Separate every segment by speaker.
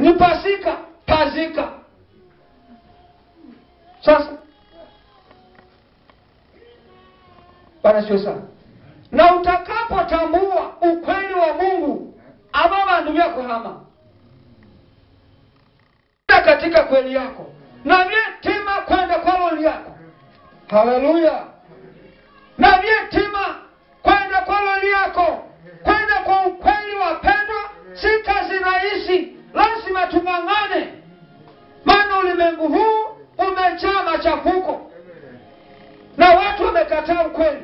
Speaker 1: ni pasika pazika sasa bana sio sana na utakapotambua ukweli wa mungu aba bandu byakuhama katika kweli yako na vyetima kwenda kwa loli yako haleluya na vyetima kwenda kwa loli yako kwenda kwa ukweli wapendwa si kazi rahisi lazima tung'ang'ane maana ulimwengu huu umejaa machafuko na watu wamekataa ukweli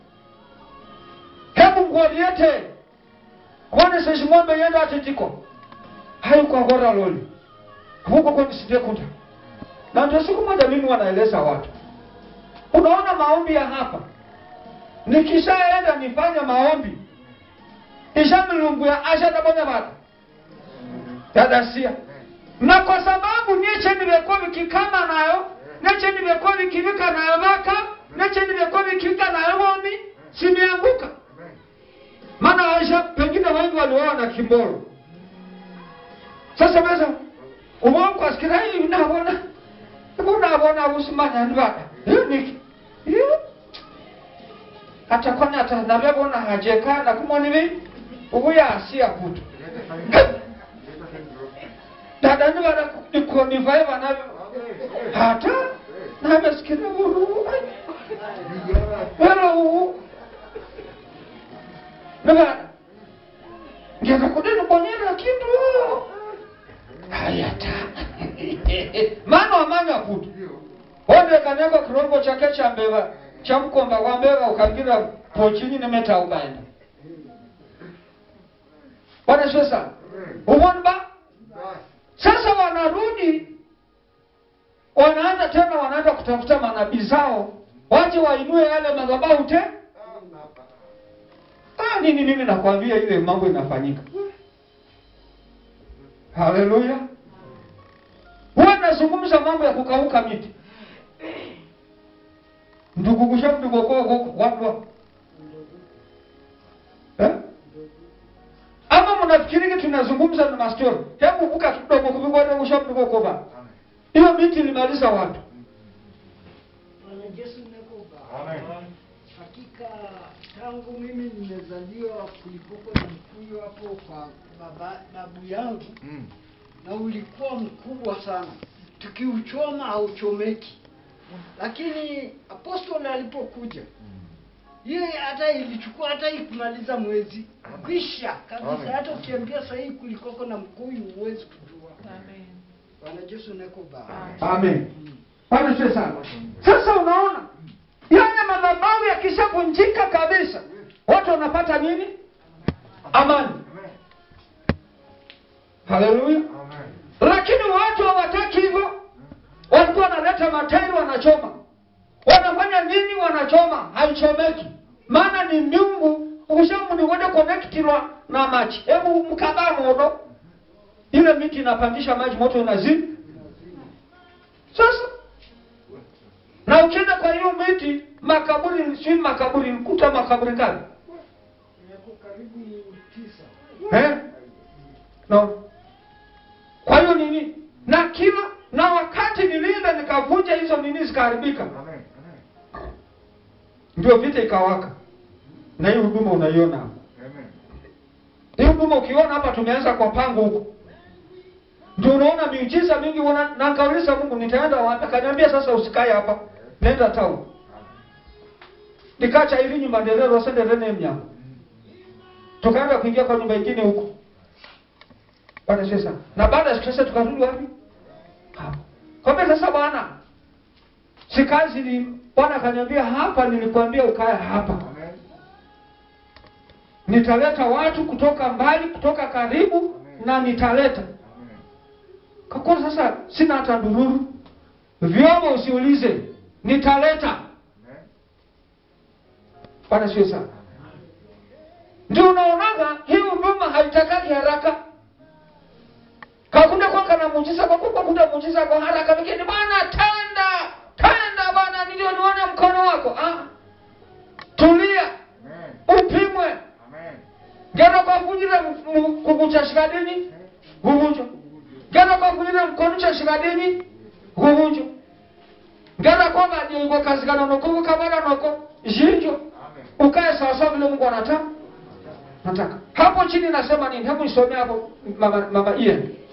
Speaker 1: hebu ngoliete kuone seshing'ombe yenda atitiko haikuagora loli huko kwenisindekuta na ndio siku moja mimi wanaeleza watu unaona maombi ya hapa nikishaenda nifanye maombi ishamilunguya ashadabonya batu yadasia na kwa sababu niche nivekuwa vikikama nayo niche nivekuwa vikivika nayo vaka niche nivekuwa vikivika nayo vomi simeanguka maana aisha pengine wengi walioa na kimboro sasa beza umonkwasikia hii nabona ibu nabona usimanya ndivaka hiyo niki hiyo hata kwani hata navyabona hajekana kumonivi ubu yasiya kutu dada nivana nikonivai vanavyo hata navesikire vuru velo uwu nivana ngeza kudini bonyera kindu hayata mana wamanya kutu ondekaneko kirombo chake cha mbeva cha mkomba wa mbeva ukagira pochini nemeta ukaenda bwana sio sana umoni ba sasa wanarudi wanaanza tena wanaenda kutafuta manabii zao waje wainue yale madhabahu te ah, nini mimi nakwambia ile mambo inafanyika haleluya huwa nazungumza mambo ya kukauka miti ndukugusha mdugokowakwa eh? ama mnafikiriki tunazungumza na mastori hebu vuka kidogo kuvigodegusha mdugokova hiyo miti ilimaliza watu
Speaker 2: Bwana Yesu nakuba. Hakika tangu mimi nimezaliwa kulikuwa na mkuyu hapo kwa baba, babu yangu na ulikuwa mkubwa sana, tukiuchoma hauchomeki. Lakini apostoli alipokuja hiyo hata ilichukua hata ikumaliza mwezi kwisha kabisa.
Speaker 3: Amen.
Speaker 2: Hata ukiambia sahii kulikoko na mkuyu huwezi kujua. Bwana Yesu nakuba.
Speaker 1: amen bwana sio sana sasa unaona yale madhabahu yakishavunjika kabisa watu wanapata nini amani haleluya lakini watu hawataki hivyo walikuwa wanaleta matairi wanachoma wanafanya nini wanachoma haichomeki maana ni miungu ushamuniwede konektilwa na maji hebu mkabaa modo ile miti inapandisha maji moto unazidi sasa na ukienda kwa hiyo miti makaburi si makaburi kuta makaburi kali
Speaker 2: Yako karibu tisa.
Speaker 1: eh? no. kwa hiyo nini na kila na wakati nilienda nikavunja hizo nini zikaharibika ndio vita ikawaka na hii huduma unaiona hapa hii huduma ukiona hapa tumeanza kwa pango huko ndio unaona miujiza mingi una, na nikauliza mungu nitaenda wapi akaniambia sasa usikae hapa nenda town nikacha ili nyumba nderero senderene mnyango tukaenda kuingia kwa nyumba ingine huko bwana sasa na baada ya siku sasa tukarudi wapi hapo kwambia sasa bwana si kazi ni bwana akaniambia hapa nilikwambia ukae hapa nitaleta watu kutoka mbali kutoka karibu na nitaleta kwa kuwa sasa sina hata ndururu vyombo usiulize nitaleta bwana sio sana ndio unaonaga hii huduma haitakaki haraka kakunda kwaka na muujiza kwa kuwa kunda muujiza kwa haraka lakini bwana tenda tenda bwana ndio nione mkono wako ah. tulia upimwe ngero kwavunjire kukuchashika dini vuvujo mkono cha shikadini guhunjo ngala ko ba je go kazigana no ko kabara no ko jinjo ukae sawa sawa vile Mungu anataka nataka hapo chini nasema nini hebu nisomee hapo mama mama Ian